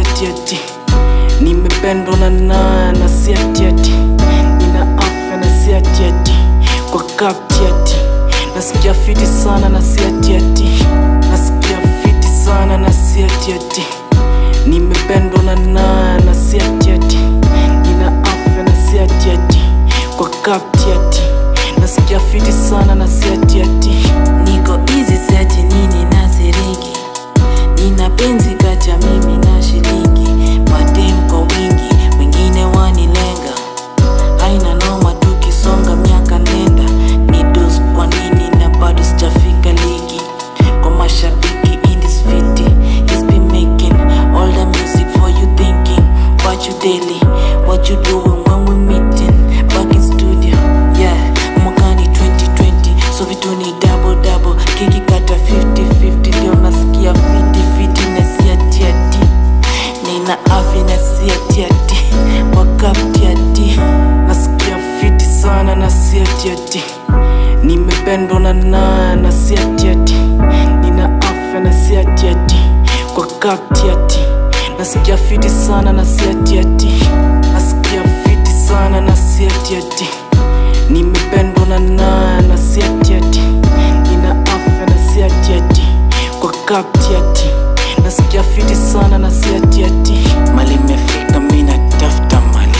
siatiati nimependwa na naa na siatiati nina afya na siatiati kwa kaptiati nasikia fiti sana na siatiati nasikia fiti sana na siatiati nimependwa na naa na siatiati nina afya na siatiati kwa kaptiati nasikia fiti sana na siatiati niko easy siati nini na siriki nina penzi kati ya mimi na shilingi madem kwa wingi wengine wanilenga haina noma tukisonga miaka nenda ni dos kwa nini na bado sijafika ligi kwa mashabiki in this fiti he's been making all the music for you thinking about you daily what you doing when we meeting back in studio yeah mwakani 2020 so vitu ni double double kiki kata 50-50 ndio nasikia fiti fiti na siatiati nina afya na siatiati wakaptiati nasikia fiti sana na siatiati nimependwa na naa na siatiati nina afya na siatiati kwa kaptiati nasikia fiti sana na siatiati nasikia fiti sana na siatiati nimependwa na naa na siatiati nina afya na siatiati kwa kaptiati nasikia fiti sana na siatiati mali imefika mina tafuta mali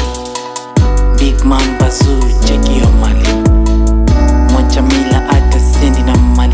big man bazu chekio mali moja mila hata sendi na mali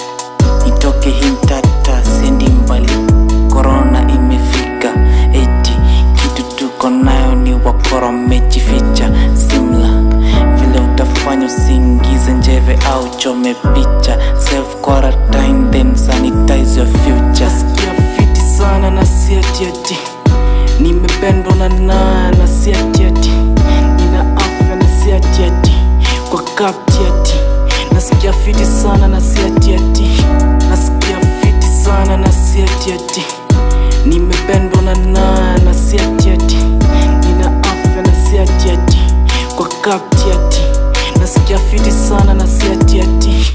nitoke himtata sendi mbali korona imefika eti kitu tuko nayo ni wakora mejificha simla vile utafanya usiingize njeve au chome picha self quarantine then sanitize your future nasikia fiti sana na siatiati nimependwa na naa na siatiati nina afya na siatiati kwa kaptiati nasikia fiti sana na siatiati nasikia fiti sana na siatiati nimependwa na naa na siatiati nina afya na siatiati kwa kaptiati nasikia fiti sana na siatiati